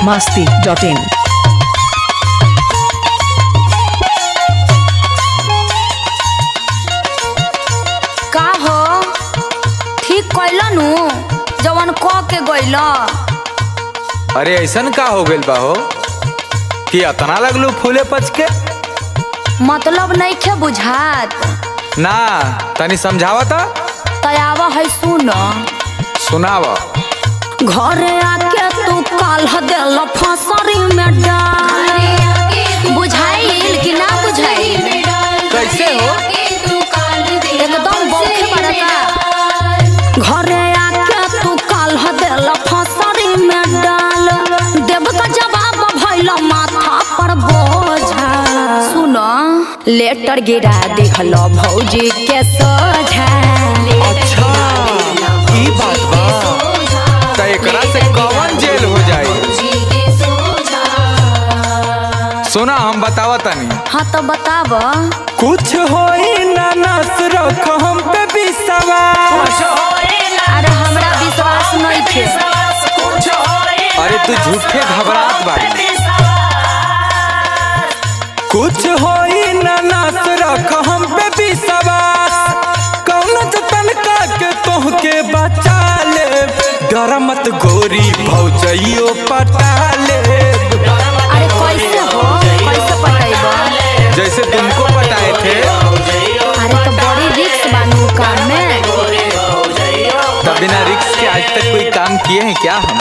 masti.in. का हो ठीक कैलनु जवन क के गइल अरे ऐसन का हो गइल बा हो कि अतना लगलू फूले पच के मतलब नइखे बुझात ना तनी समझावता तयाव है सुन सुनाव घरे आके तू काल देल फसरी में डाल बुझाइल कि ना बुझाइल कैसे हो एकदम बौखे बड़का घरे आके तू काल देल फसरी में डाल देव का जवाब भइल माथा पर बोझा सुन लेटर गिरा दिखल भौजी के सोझा अच्छा ई बात बा त एकरा से कौन जेल हो जाई सुना हम बतावा तनी हाँ तो बताब कुछ होई ना नस रख हम पे विश्वास अरे हमरा विश्वास नहीं थे अरे तू झूठे घबरात बाड़ी कुछ होई ना नास रख हम पे विश्वास कौन जतन का के तोहके बचा ले डर मत गोरी भौजइयो पटा ले अरे कैसे हो कैसे पटेब जैसे तुमको पटाए थे अरे तो बड़ी रिक्स बानू काम में तब बिना रिक्स के आज तक कोई काम किए हैं क्या हम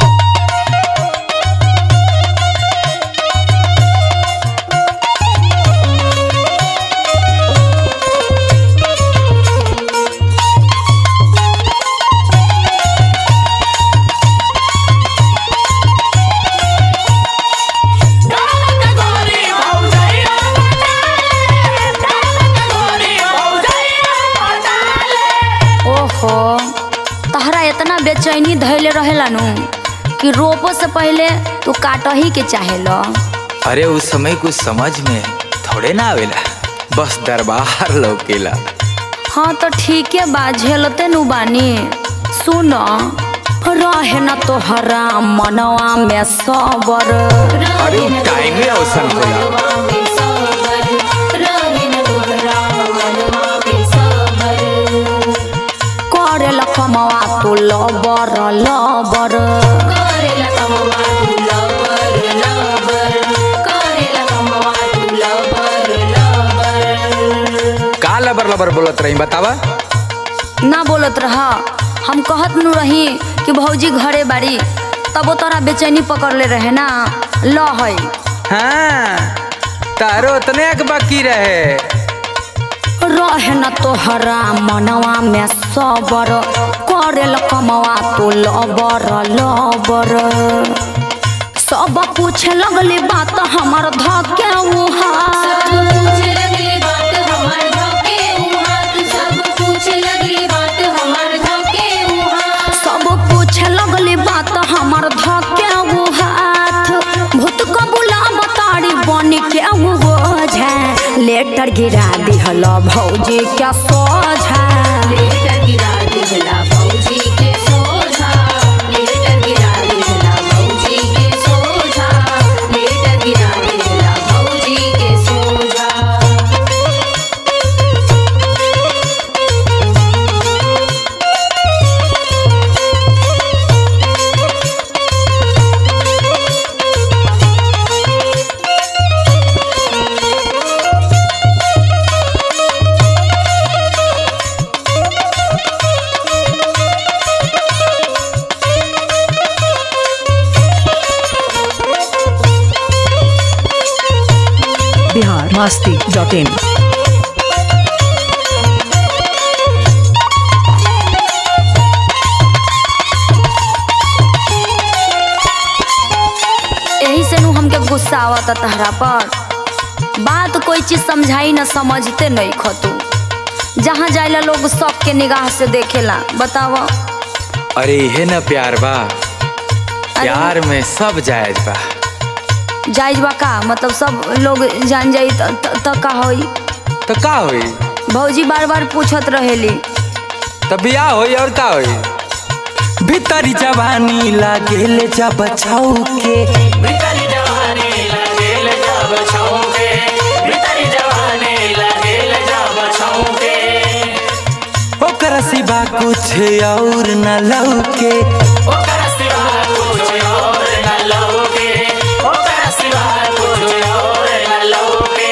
ओहो तहरा इतना बेचैनी धैले रहेला नु कि रोपो से पहले तू काट ही के चाहेला अरे उस समय कुछ समझ में थोड़े ना आवेला बस दरबार लौकेला हाँ तो ठीक है बा झेलते नु बानी सुन रहे न तोहरा मनवा में सबर अरे टाइम में अवसर होला करेला कमवा तू लबर लबर का लबर लबर बोलत रही बतावा ना बोलत रहा हम कहत नु रही कि भौजी घरे बाड़ी तबो तोरा बेचैनी पकड़ ले रहे ना ल है हाँ तारो उतने एक बाकी रहे रहे न तोहरा मनवा में सबर करेल कमवा तू लबर लबर सब पूछे लगली बात हमर धके उहा सब पूछे लगली बात हमर धके हाथ भूत कबूला बताड़ी बन के ओझा लेटर गिरा दिहल भौजी के सोझा Bihar masti.in. यही से नु हमके गुस्सा आवता तहरा पर बात कोई चीज समझाई न समझते नहीं खतू जहाँ जाइला लोग सबके निगाह से देखेला बताव अरे इहे न प्यार बा प्यार में सब जायज बा जायज बा का मतलब सब लोग जान जाई त- त त का होई तो का होई भौजी बार बार पूछत रहेली तब बियाह होई और का होई भीतरी जवानी लागेले जब छौ के भीतरी जवानी लगेल जब छौके भीतरी जवानी लगेल जब छौके ओकर सिवा कुछ और न लौके ओकर सिवा कुछ और न लौके ओकर सिवा कुछ और न लौके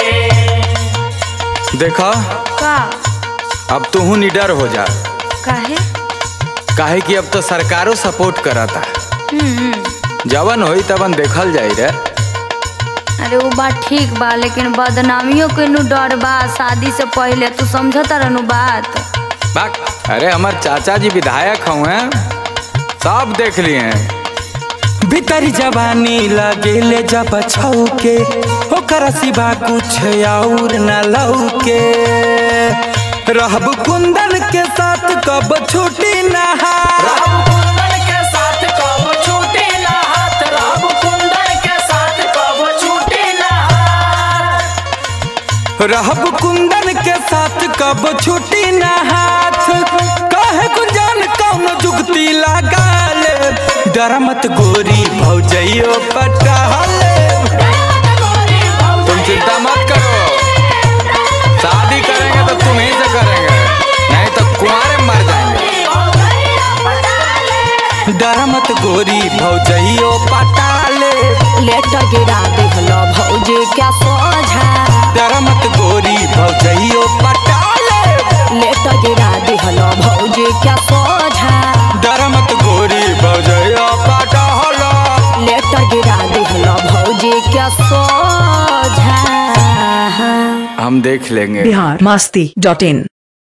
देखा का अब तू निडर हो जा काहे काहे कि अब तो सरकारों सपोर्ट करता हम्म जवन होई तवन देखल जाई रे अरे वो बात ठीक बा लेकिन बदनामियों के नु डर बा शादी से पहले तू समझता रहनु बात बाक अरे हमार चाचा जी विधायक हुए सब देख लिए हैं भीतरी जवानी लगेले जब छौके ओकर सिवा कुछ और न लौके रहब कुंदन के साथ कब छुट्टी नहा राम कुंदन के साथ कब छूटे ना हाथ राम कुंदन के साथ कब छूटे ना हाथ रहब कुंदन के साथ कब छुट्टी न हाथ कहे कुंजन कौन जुगती लगा ले डर मत गोरी भौजइयो पटाले तुम चिंता मत करो शादी करेंगे तो तुम ही से करेंगे नहीं तो कुआरे मर जाएंगे डर मत गोरी भौजइयो पटाले लेटर गिरा दिहलो भौजी क्या सोझा डर मत गोरी भौजइयो पटाले लेटर गिरा दिहलो भौजी क्या सोझा डर मत गोरी भौजइयो पटाले लेटर गिरा दिहलो भौजी क्या सोझा हम देख लेंगे बिहार मास्ती डॉट इन